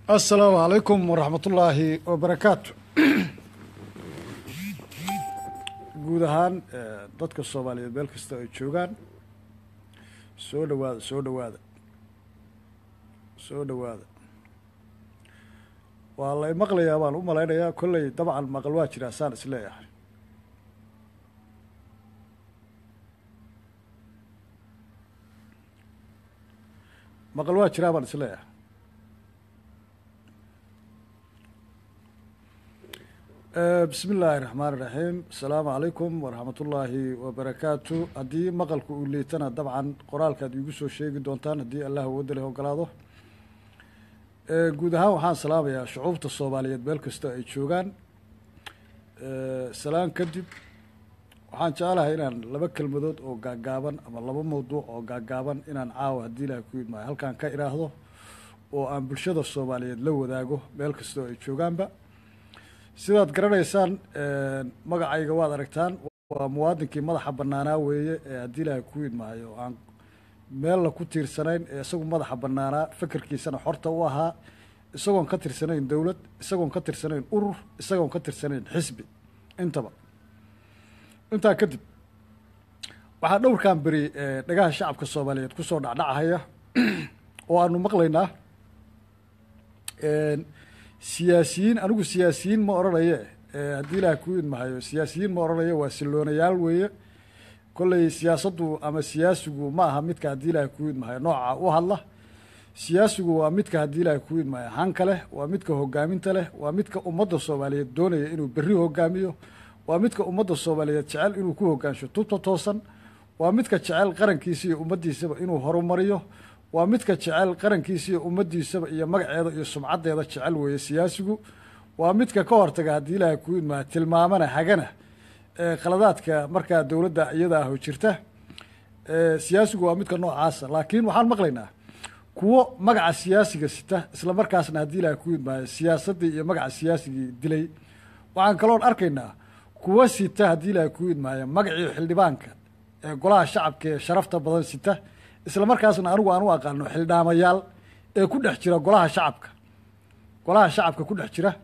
asalaamu calaykum waraxmatullaahi wabarakaatu guud ahaan dadka soomaaliyeed meel kasta ay joogaan soo dhawaada soo dhawaada soo dhawaada waa la maqlayaa baan u malaynayaa kolley dabcan maqal waa jiraa saan is leeyahay maqal waa jiraa baan is leeyahay bismi illaahi raxmaan iraxiim asalaamu calaykum waraxmatullaahi wabarakaatu haddii maqalku uu liitana dabcan qoraalkaad iigu soo sheegi doontaan haddii allah wadda leh ogolaado guud ahaan waxaan salaamayaa shucuubta soomaaliyeed meel kasta ay joogaan salaan kadib waxaan jeclahay inaan laba kelmadood oo gaagaaban ama laba mawduuc oo gaagaaban inaan caawa haddii ilaah ku idmaayo halkaan ka idhaahdo oo aan bulshada soomaaliyeed la wadaago meel kastoo ay joogaanba sidaad garanaysaan magacayga waad aragtaan waa muwaadinkii madaxa banaanaa weeye ee haddii ilaahay ku idmaayo aan meella ku tiirsanayn ee isagu madaxa banaanaa fekerkiisana xorta u ahaa isagoon ka tirsanayn dowlad isagoon ka tirsanayn urur isagoon ka tirsanayn xisbi intaba intaa kadib waxaa dhowrkan beri dhagaha shacabka soomaaliyeed kusoo dhacdhacahaya oo aanu maqlaynaa siyaasiyiin anigu siyaasiyiin ma odhanaye haddii ilaah ku idmahayo siyaasiyiin ma odhanayo waa siloonayaal weeye kolley siyaasaddu ama siyaasigu ma aha midka haddii ilaah ku idmahayo nooca u hadla siyaasigu waa midka haddii ilaah ku idmahayo hanka leh waa midka hogaaminta leh waa midka ummadda soomaaliyeed doonaya inuu berri hogaamiyo waa midka ummadda soomaaliyeed jecel inuu ku hogaansho tubta toosan waa midka jecel qarankiisa iyo ummaddiisaba inuu horumariyo waa midka jecel qarankiisa iyo ummaddiisaba iyo magaceeda iyo sumcaddeeda jecel weeye siyaasigu waa midka ka hortaga haddii ilaahay ku idmaa tilmaamana hagana khaladaadka markaa dowladda iyada aho jirta siyaasigu waa midka noocaasa laakiin waxaan maqlaynaa kuwo magaca siyaasiga sita isla markaasna haddii ilaahay ku idmaayo siyaasaddii iyo magaca siyaasigii dilay waxaan kaloon arkaynaa kuwo sita haddii ilaahay ku idmaayo magacii xildhibaanka ee golaha shacabka ee sharafta badan sita isla markaasna anigu aan u aqaano xildhaamayaal ee ku dhex jira golaha shacabka golaha shacabka ku dhex jira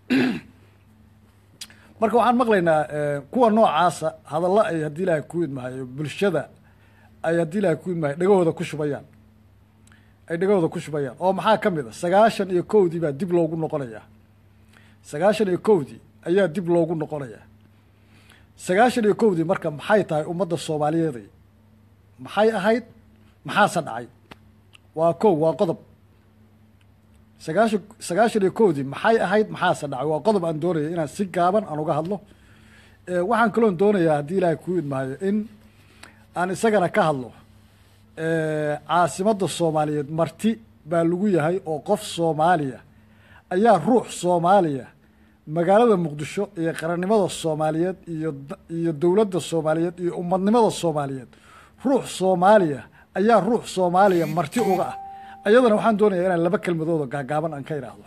marka waxaan maqlaynaa kuwa noocaasa hadallo ay haddii ilaahay ku idmahayo bulshada ay haddii ilaahay ku idmahayo dhegahooda ku shubayaan ay dhegahooda ku shubayaan oo maxaa ka mid a sagaashan iyo kowdii baa dib loogu noqonayaa sagaashan iyo kowdii ayaa dib loogu noqonayaa sagaashan iyo kowdii marka maxay tahay ummadda soomaaliyeeday maxay ahayd maxaase dhacay waa kow waa qodob sagaashan sagaashan iyo kowdii maxay ahayd maxaase dhacay waa qodob aan doonaya inaan si gaaban aan uga hadlo waxaan kaloon doonayaa haddii ilaahay ku idmaayo in aan isagana ka hadlo caasimadda soomaaliyeed marti baa lagu yahay oo qof soomaaliya ayaa ruux soomaaliya magaalada muqdisho iyo qarannimada soomaaliyeed iyo iyo dowladda soomaaliyeed iyo ummadnimada soomaaliyeed ruux soomaaliya ayaa ruux soomaaliya marti uga ah ayadana waxaan doonayaa inaan laba kelmadooda gaagaaban aan ka idhaahdo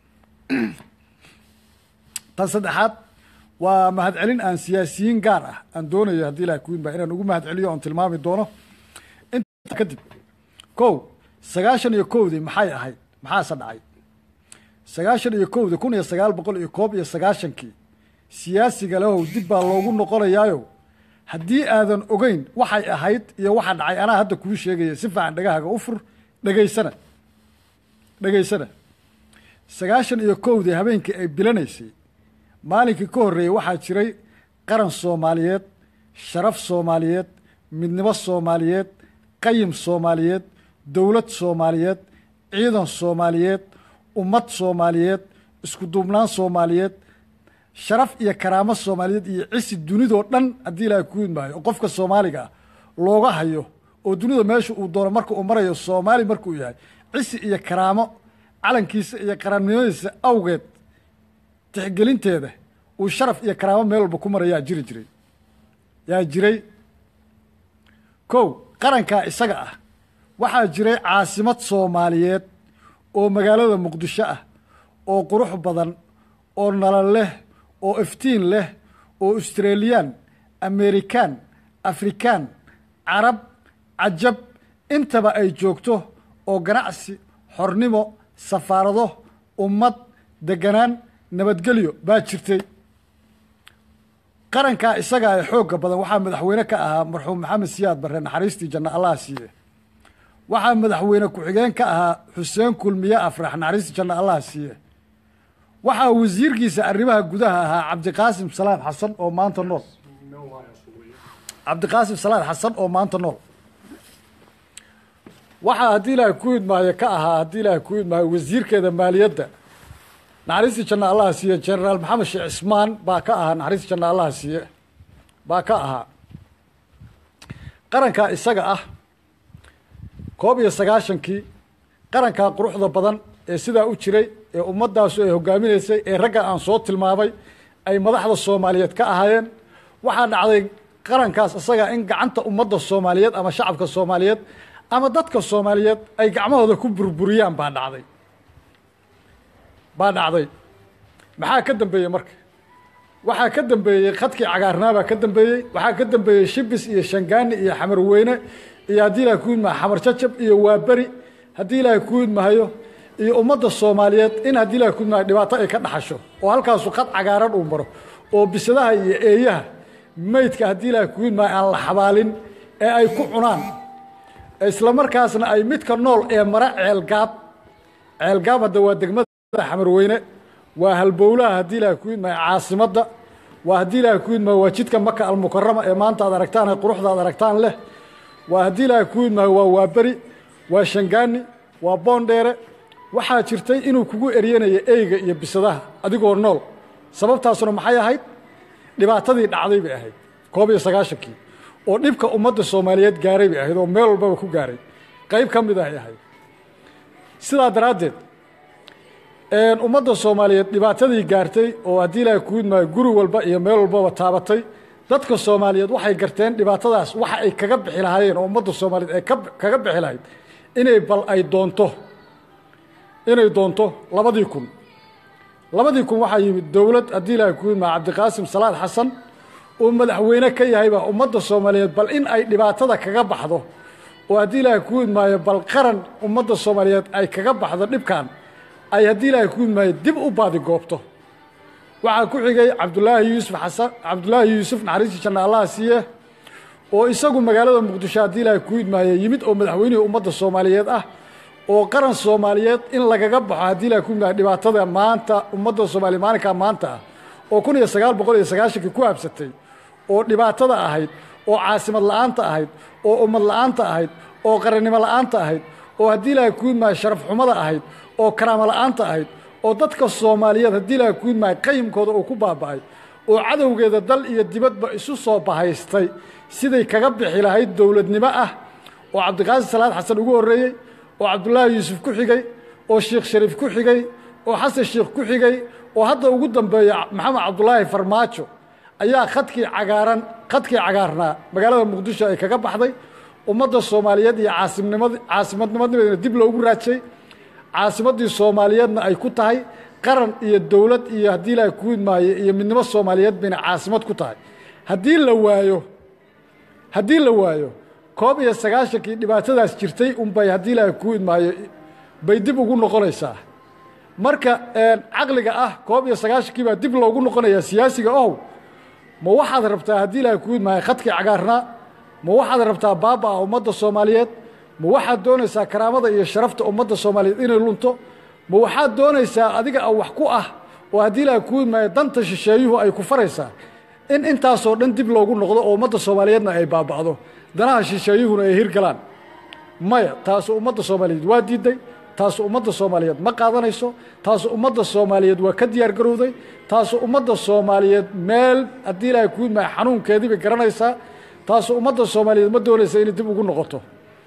tan saddexaad waa mahadcelin aan siyaasiyiin gaar ah aan doonayo haddii ilaha kuidma inaan ugu mahadceliyo oon tilmaami doono intaa kadib kow sagaashan iyo kowdii maxay ahayd maxaase dhacay sagaashan iyo kowdii kun iyo sagaal boqol iyo koob iyo sagaashankii siyaasiga lehow dib baa loogu noqonayaayo haddii aadan ogeyn waxay ahayd iyo waxa dhacay anaa hadda kuu sheegaya si fiican dhagahaga u fur dhegaysana dhegaysana sagaashan iyo kowdii habeenkii ay bilanaysay maalinkii ka horreeyey waxaa jiray qaran soomaaliyeed sharaf soomaaliyeed midnimo soomaaliyeed qayim soomaaliyeed dowlad soomaaliyeed ciidan soomaaliyeed ummad soomaaliyeed isku duubnaan soomaaliyeed sharaf iyo karaamo soomaaliyeed iyo cisi dunidoo dhan haddii ilaahay ku idmaayo oo qofka soomaaliga ah looga hayo oo dunida meesha uu doono marka uu marayo soomaali markuu yahay cisi iyo karaamo calankiisa iyo qarannimadiisa awgeed tixgelinteeda uu sharaf iyo karaamo meel walba ku mara yaa jiri jiray yaa jiray kow qarankaa isaga ah waxaa jiray caasimad soomaaliyeed oo magaalada muqdisho ah oo qurux badan oo nalal leh oo iftiin leh oo australiyaan amerikaan afrikaan carab cajab intaba ay joogto oo ganacsi xornimo safaarado ummad deganaan nabadgelyo baa jirtay qarankaa isagaa ee xoogga badan waxaa madaxweyne ka ahaa marxuum maxamed siyaad barre naxariistii janna allaha siiye waxaa madaxweyne ku-xigeen ka ahaa xuseen kulmiye afrax naxariistii janna allaha siiye waxaa wasiirkiisa arrimaha gudaha ahaa cabdiqaasim salaad xasan oo maanta nool cabdiqaasim salaad xasan oo maanta nool waxaa haddii ilaahay ku idmaayo ka ahaa haddii ilaahay ku idmaayo wasiirkeeda maaliyadda naxariistii janna allaha siiye generaal maxamed sheekh cismaan baa ka ahaa naxariistii janna allaha siiye baa ka ahaa qarankaa isaga ah koob iyo sagaashankii qarankaa quruxda badan ee sidaa u jiray ee ummaddaasu ay hogaaminaysay ee ragga aan soo tilmaamay ay madaxda soomaaliyeed ka ahaayeen waxaa dhacday qarankaas isagaa in gacanta ummadda soomaaliyeed ama shacabka soomaaliyeed ama dadka soomaaliyeed ay gacmahooda ku burburiyaan baa dhacday baa dhacday maxaa ka dambeeyey marka waxaa ka dambeeyey khadkii cagaarnaabaa ka dambeeyey waxaa ka dambeeyey shibis iyo shangaani iyo xamarweyne iyo haddii ilahay ku idmahayo xamar jajab iyo waaberi haddii ilaahay ku idmahayo iyo ummadda soomaaliyeed in haddii ilahay ku idmahayo dhibaato ay ka dhaxasho oo halkaasu khad cagaaran uu maro oo bisadaha iyo eeyaha meydka haddii ilaahay ku idmahayo aan la xabaalin ee ay ku cunaan isla markaasna ay midka nool ee mara ceelgaab ceelgaab hadda waa degmada xamarweyne waa halbowlaha haddii ilahay ku idmahayo caasimadda waa haddii ilaahay ku idmahayo waa jidka maka almukarama ee maanta aad aragtaan ee quruxda aad aragtaan leh waa haddii ilaahay ku idmaayo waa waaberi waa shangaani waa boondheere waxaa jirtay inuu kugu eryanayo eyga iyo bisadaha adigoo nool sababtaasuna maxay ahayd dhibaatadii dhacday bay ahayd koob iyo sagaashankii oo dhibka ummadda soomaaliyeed gaaray bay ahayd oo meel walbaba ku gaaray qayb ka mid ahay ahayd sidaa daraaddeed ummadda soomaaliyeed dhibaatadii gaartay oo haddii ilaahay ku idmaayo guri walba iyo meel walbaba taabatay dadka soomaaliyeed waxay garteen dhibaatadaas waxa ay kaga bixi lahaayeen oo ummadda soomaaliyeed ay kaga bixi lahayd inay bal ay doonto inay doonto labadii kun labadii kun waxaa yimid dowlad haddii ilaahay ku idmaa cabdiqaasim salaad xasan oo madaxweyne ka yahay baa ummadda soomaaliyeed bal in ay dhibaatada kaga baxdo oo haddii ilaahay ku idmaayo bal qaran ummadda soomaaliyeed ay kaga baxdo dhibkan ay haddii ilaahay ku idmaayo dib u baadigoobto waxaa ku xigay cabdulaahi yuusuf xasan cabdulaahi yuusuf naxariistii janna allaha siiye oo isagu magaalada muqdisho haddii ilaahay ku idmaayo yimid oo madaxweynihii ummadda soomaaliyeed ah oo qaran soomaaliyeed in lagaga baxo haddii ilahay ku idmaayo dhibaatada maanta ummadda soomaaliya maalinkaa maanta ah oo kun iyo sagaal boqol iyo sagaashankii ku habsatay oo dhibaatada ahayd oo caasimad la'aanta ahayd oo ummad la'aanta ahayd oo qarannimo la'aanta ahayd oo haddii ilaahay ku idmaayo sharaf xumada ahayd oo karaamo la'aanta ahayd oo dadka soomaaliyeed haddii ilaahay ku idmaayo qayimkooda uu ku baaba'ay oo cadowgeeda dal iyo dibadba isu soo bahaystay siday kaga bixi lahayd dowladnimo ah oo cabdiqaasim salaad xasan ugu horreeyey oo cabdulaahi yuusuf ku xigay oo sheekh shariif ku xigay oo xasan sheekh ku xigay oo hadda ugu dambeeya maxamed cabdulaahi farmaajo ayaa khadkii cagaaran khadkii cagaarnaa magaalada muqdisho ay kaga baxday ummadda soomaaliyeed iyo caasimnimad caasimadnimadnimadna dib loogu raajay caasimaddii soomaaliyeedna ay ku tahay qaran iyo dowlad iyo haddii ilaahay ku idmaayo iyo midnimo soomaaliyeed bayna caasimad ku tahay haddii la waayo haddii la waayo koob iyo sagaashankii dhibaatadaas jirtay unbay haddii ilaahay ku idmaayo bay dib ugu noqonaysaa marka caqliga ah koob iyo sagaashankii baa dib loogu noqonayaa siyaasiga ow ma waxaad rabtaa haddii ilaahay ku idmaayo khadkii cagaarnaa ma waxaad rabtaa baaba-a ummadda soomaaliyeed ma waxaad doonaysaa karaamada iyo sharafta ummadda soomaaliyeed inay lunto ma waxaad doonaysaa adiga a wax ku ah oo haddii ilaahay ku idmaayo danta shisheeyuhu ay ku faraysaa in intaasoo dhan dib loogu noqdo oo ummadda soomaaliyeedna ay baaba'do danaha shisheeyuhuna ay hirgalaan maya taasu ummadda soomaaliyeed waa diidday taasu ummadda soomaaliyeed ma qaadanayso taasu ummadda soomaaliyeed waa ka diyaar garowday taasu ummadda soomaaliyeed meel haddii ilaahay ku idmaayo xanuunkeedii bay garanaysaa taasu ummadda soomaaliyeed ma doonaysa inay dib ugu noqoto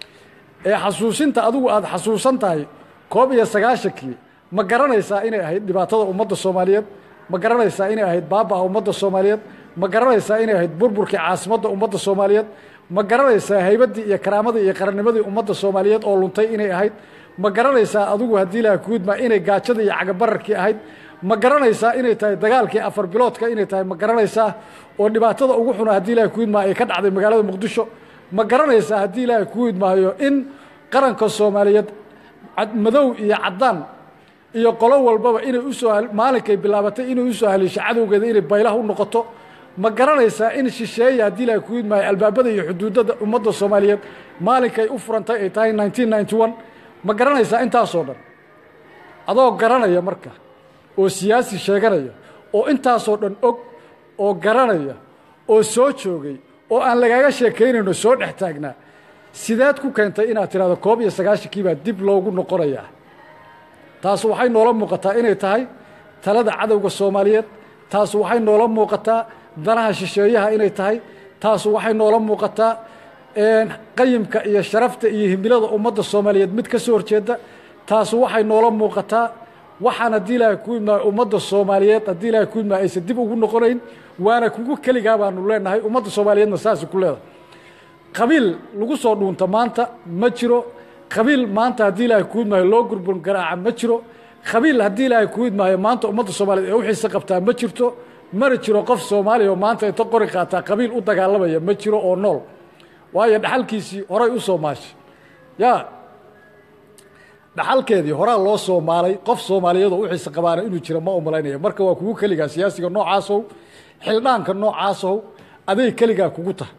ee xasuusinta adigu aada xasuusan tahay koob iyo sagaashankii ma garanaysaa inay ahayd dhibaatada ummadda soomaaliyeed ma garanaysaa inay ahayd baaba-a ummadda soomaaliyeed ma garanaysaa inay ahayd burburkii caasimadda ummadda soomaaliyeed ma garanaysaa haybaddii iyo karaamadii iyo qarannimadii ummadda soomaaliyeed oo luntay inay ahayd ma garanaysaa adigu haddii ilaha kuudmaa inay gaajadii iyo cagabararkii ahayd ma garanaysaa inay tahay dagaalkii afar biloodka inay tahay ma garanaysaa oo dhibaatada ugu xuna haddii ilaha kuudmaa ay ka dhacday magaalada muqdisho ma garanaysaa haddii ilaahay ku idmaayo in qaranka soomaaliyeed madow iyo caddaan iyo qolo walbaba inay usoo maalinkay bilaabatay inay usoo haliisho cadowgeeda inay baylaha u noqoto ma garanaysaa in shisheeya haddii ilahay ku idmaayo albaabada iyo xuduudada ummadda soomaaliyeed maalinkay u furantay ay tahay nineteen ninety one ma garanaysaa intaasoo dhan adoo garanaya marka oo siyaasi sheeganaya oo intaasoo dhan og oo garanaya oo soo joogay oo aan lagaaga sheekaynayno soo dhex taagnaa sideed ku keentay inaad tidhahdo koob iyo sagaashankii baa dib loogu noqonayaa taas waxay noola muuqataa inay tahay talada cadowga soomaaliyeed taas waxay noola muuqataa danaha shisheeyaha inay tahay taas waxay noola muuqataa qayimka iyo sharafta iyo himilada ummadda soomaaliyeed mid ka soo horjeeda taas waxay noola muuqataa waxaan haddii ilaahay ku imaayo ummadda soomaaliyeed haddii ilaahay ku imaayo aysan dib ugu noqonayn waana kugu keligaa baanu leenahay ummadda soomaaliyeedna saasi ku leedahay qabiil lagu soo dhuunta maanta ma jiro qabiil maanta haddii ilaahay ku idmaayo loo gurbun garaaca ma jiro qabiil haddii ilaahay ku idmaayo maanta ummadda soomaaliyeed ee u xiise qabtaa ma jirto mana jiro qof soomaaliya oo maanta inta qori qaataa qabiil u dagaalamaya ma jiro oo nool waayo dhaxalkiisii horay u soo maashay yaa dhaxalkeedii horaa loo soo maalay qof soomaaliyeed oo u xiise qabaana inuu jiro ma umalaynaya marka waa kugu keligaa siyaasiga noocaasow xildhaanka noocaasow aday keligaa kugu tahay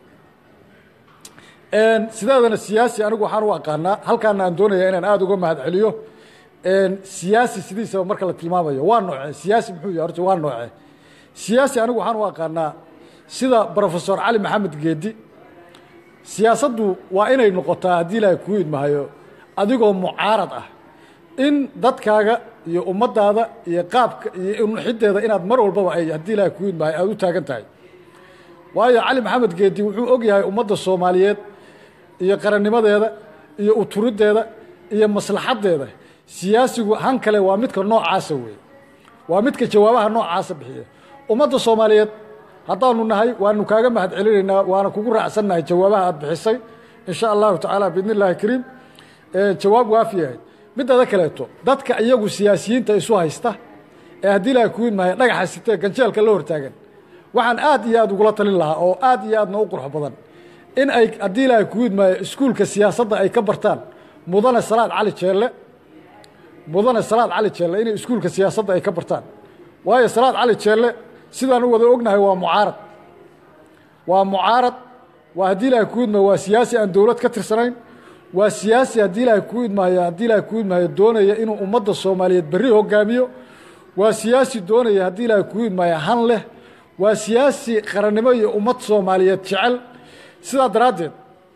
sideedana siyaasi anigu waxaan u aqaanaa halkaana aan doonaya inaan aada uga mahad celiyo siyaasi sidiisaba marka la tilmaamayo waa noocee siyaasi muxuu yahay horta waa noocee siyaasi anigu waxaan u aqaanaa sida brofesor cali maxamed geedi siyaasaddu waa inay noqotaa haddii ilaahay kuu idmahayo adigoo mucaarad ah in dadkaaga iyo ummaddaada iyo qaabka iyo nuxideeda inaad mar walbaba ay haddii ilaahay kuu idmahayo aada u taagan tahay waayo cali maxamed geedi wuxuu og yahay ummadda soomaaliyeed iyo qarannimadeeda iyo uturiddeeda iyo maslaxaddeeda siyaasigu han kale waa midka noocaasa weeye waa midka jawaabaha noocaasa bixiya ummadda soomaaliyeed haddaanu nahay waanu kaaga mahad celinaynaa waana kugu raacsannahay jawaabaha aad bixisay in sha allahu tacaala biidni illahi kariim jawaab waafi yahay midada kaleeto dadka iyagu siyaasiyiinta isu haysta ee haddii ilaahay kuu idmaayo dhagaxa sitee ganjeelka la hortaagan waxaan aad iyo aad ugula talin lahaa oo aad iyo aadna u qurux badan in ay haddii ilaahay kuu idmaayo iskuulka siyaasadda ay ka bartaan mudane salaad cali jeelle mudane salaad cali jeelle inay iskuulka siyaasadda ay ka bartaan waayo salaad cali jeelle sidaan u wada ognahay waa mucaarad waa mucaarad waa haddii ilaahay kuu idmaayo waa siyaasi aan dowlad ka tirsanayn waa siyaasi haddii ilaahay kuu idmaayo haddii ilaahay kuu idmaayo doonaya inuu ummadda soomaaliyeed berri hogaamiyo waa siyaasi doonaya haddii ilaahay kuu idmaayo han leh waa siyaasi qarannimo iyo ummad soomaaliyeed jecel sidaa daraaddeed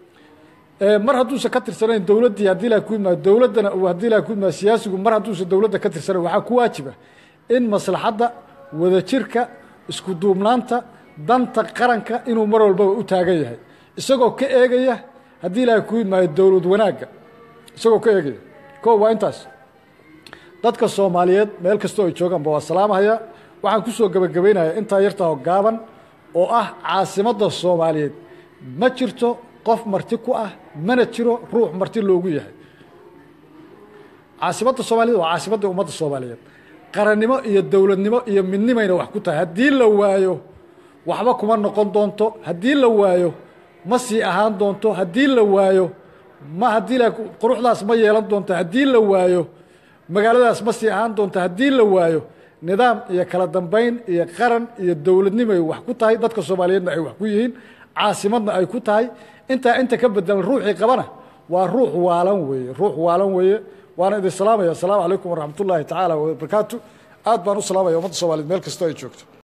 mar hadduusan ka tirsanayn dowladdii haddii ilahay ku idmaayo dowladdana uu haddii ilahay ku idmaayo siyaasigu mar hadduusan dowladda ka tirsanayn waxaa ku waajiba in maslaxadda wadajirka isku duubnaanta danta qaranka inuu mar walbaba u taagan yahay isagoo ka eegaya haddii ilaahay ku idmaayo dowlad wanaagga isagoo ka eegaya ko waa intaas dadka soomaaliyeed meel kastoo ay joogaanba waa salaamahaya waxaan ku soo gebagabaynayaa intaa yartaho gaaban oo ah caasimadda soomaaliyeed ma jirto qof marti ku ah mana jiro ruux marti loogu yahay caasimadda soomaaliyed waa caasimadda ummadda soomaaliyeed qarannimo iyo dowladnimo iyo midnimayna wax ku tahay haddii la waayo waxba kuma noqon doonto haddii la waayo ma sii ahaan doonto haddii la waayo ma haddii la quruxdaas ma yeelan doonto haddii la waayo magaaladaas ma sii ahaan doonto haddii la waayo nidaam iyo kala dambayn iyo qaran iyo dowladnimoay wax ku tahay dadka soomaaliyeedna ay wax ku yihiin caasimadna ay ku tahay intaa inta ka bedelan ruuxii qabana waa ruux waalan weeye ruux waalan weeye waana idin salaamaya asalaamu calaykum waraxmat ullaahi tacaala wabarakaatu aad baan u salaamaya ummadda soomaliyeed meel kastoo ay joogto